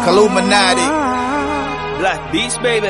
Kaluminati. Black Beast, baby.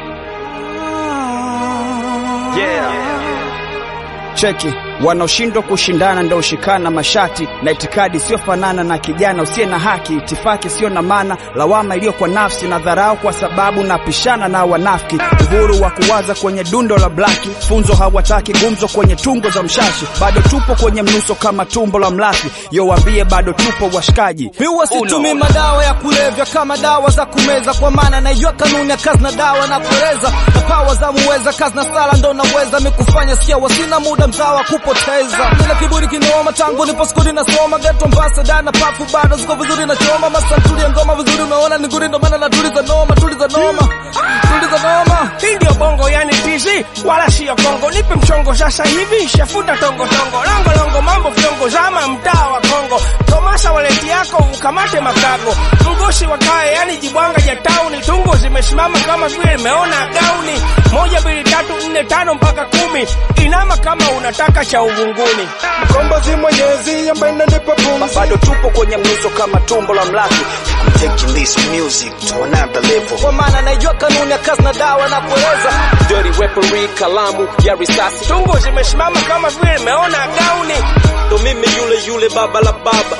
Yeah. Cheki, wanaoshindwa kushindana ndo ushikana mashati na itikadi siyofanana na kijana usiye na haki, itifaki siyo na maana, lawama iliyo kwa nafsi na dharau kwa sababu napishana na wanafiki, uhuru wa kuwaza kwenye dundo la blaki, funzo hawataki gumzo kwenye tungo za mshashi, bado tupo kwenye mnuso kama tumbo la mlafi, yowambie bado tupo washikaji. Miwa situmii madawa ya kulevya kama dawa za kumeza, kwa maana naijua kanuni ya kazi na dawa na kueleza na pawa za muweza, kazi na sala ndo naweza mikufanya sikia, wasina muda mzawa kupoteza. Nina kiburi kinaoma tangu nipo skuli nasoma, geto ambasada na pafu bado ziko vizuri na choma, masantuli ya ngoma vizuri, unaona ni nguri, ndo maana natuliza noma, tuliza noma, tuliza noma. Hii ndio bongo yani TZ wala siyo Kongo. Nipe mchongo sasa hivi, shafuta tongo tongo, longo longo, mambo fyongo, zama mtaa wa Kongo. Tomasa waleti yako ukamate makago, mgosi wa kaya yani jibwanga ja tauni, tungo zimesimama kama vile imeona gauni. Moja mbili tatu nne tano mpaka kumi, inama kama unataka cha uvunguni. Mkombozi mwenyezi ambaye inanipa pumzi Bado tupo kwenye mnuso kama tumbo la mlafi, I'm taking this music to another level. Kwa maana naijua kanuni ya kazi na dawa na kueleza Dirty weaponry, kalamu ya risasi, tungo zimesimama kama vile imeona gauni. Ndo mimi yule yule baba la baba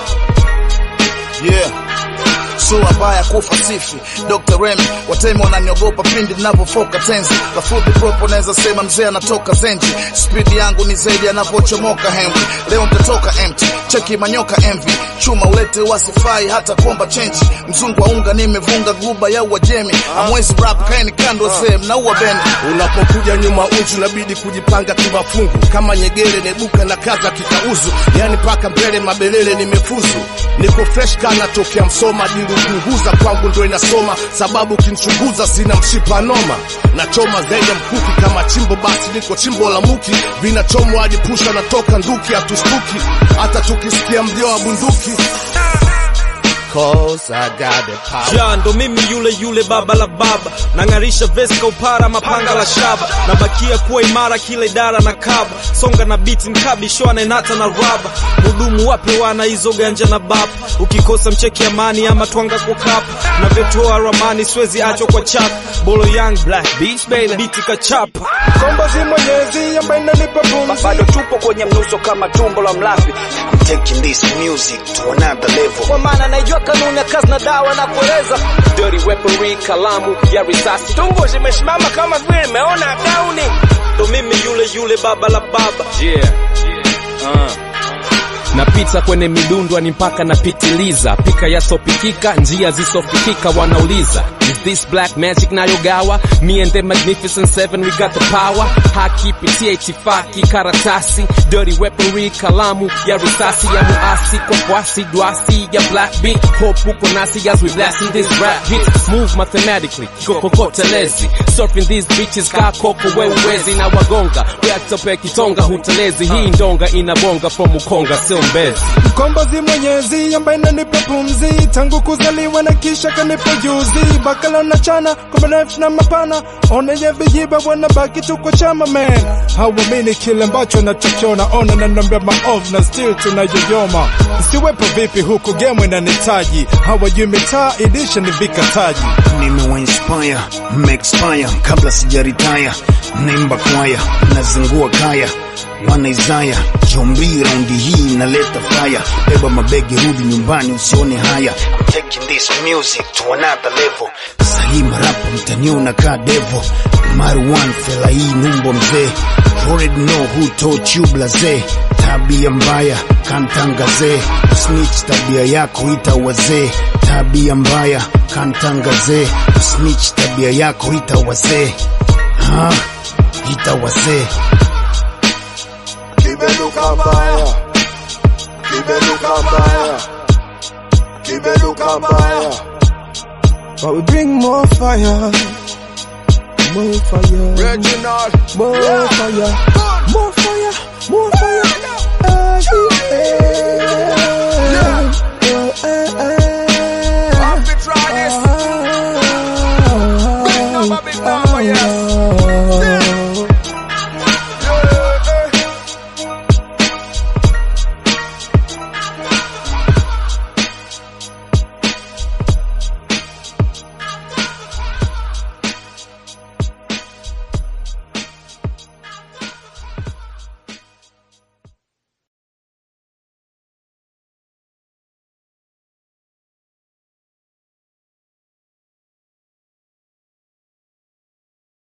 Yeah. Sura mbaya kufa sifi Dr. Remy watemi wananiogopa pindi ninavyofoka tenzi Lafudhi propo naweza sema mzee anatoka zenji Spidi yangu ni zaidi anavyochomoka Henry Leo nitatoka empty Cheki manyoka envy Chuma ulete wasifai hata kuomba chenji Mzungu wa unga nimevunga guba ya uajemi Amwezi rap kaeni kando wazee mnaua bendi Unapokuja nyuma uchu inabidi kujipanga kimafungu kama nyegele nebuka na kaza kikauzu, yani paka mbele mabelele nimefuzu, niko fresh kana tokea Msoma, dilunguza kwangu ndo inasoma, sababu kinchunguza sina mshipa noma, nachoma zaidi ya mkuki kama chimbo, basi niko chimbo la muki, vinachomwa hadi pusha natoka nduki, hatustuki hata tukisikia mlio wa bunduki Cause I got the power. Ja, ndo mimi yule yule baba la baba, nang'arisha vesi upara mapanga la shaba, nabakia kuwa imara kila idara na kaba, songa na biti mkabi shoa naenata na raba, mudumu wape wana hizo ganja na bapa, ukikosa mcheki amani ama twanga kwa kapa, navyotoa ramani siwezi achwa kwa chapa, bolo young black beats baby, biti kachapa Mkombozi mwenyezi ambaye inanipa pumzi bado tupo kwenye mnuso kama tumbo la mlafi, I'm taking this music to another level. kwa maana naijua kanuni ya kazi na dawa na kueleza dirty weaponry, kalamu ya risasi, tungo zimesimama kama vile imeona gauni. ndo mimi yule yule baba la baba Yeah. Uh. napita kwenye midundwa ni mpaka napitiliza pika yasopikika njia zisofikika wanauliza is this black magic nayogawa me and the magnificent seven we got the power haki pitia itifaki karatasi dirty weaponry kalamu ya risasi ya muasi kwa kwasi dwasi ya black beat hope uko nasi as we blasting this rap hit smooth mathematically kokotelezi surfing these bitches ka koko wewezi na wagonga reactope kitonga hutelezi hii ndonga inabonga from ukonga sio mbezi Mkombozi mwenyezi ambaye inanipa pumzi tangu kuzaliwa na kisha kanipa juzi bakala na chana kwa marefu na mapana oneje vijiba wanabaki tu kwa chama man hawamini kile ambacho nachokiona ona na nambia maovu na still tunayoyoma siwepo vipi huku game inanitaji hawajui mitaa idisha ni vikataji Nimewainspire, mmeexpire kabla sijaritaya, naimba kwaya, nazingua kaya wana Isaya jombi raundi hii naleta fire, beba mabegi rudi nyumbani usione haya. I'm taking this music to another level. Sahii marapa mtaniona ka devo Marwan fela hii numbo mzee You already know who taught you blaze tabia mbaya kantangazee snitch tabia yako ita wazee tabia mbaya kantangazee snitch tabia yako ita wazee ha ita wazee kimenuka mbaya kimenuka mbaya kimenuka mbaya but we bring more fire more fire Reginald more fire more fire more fire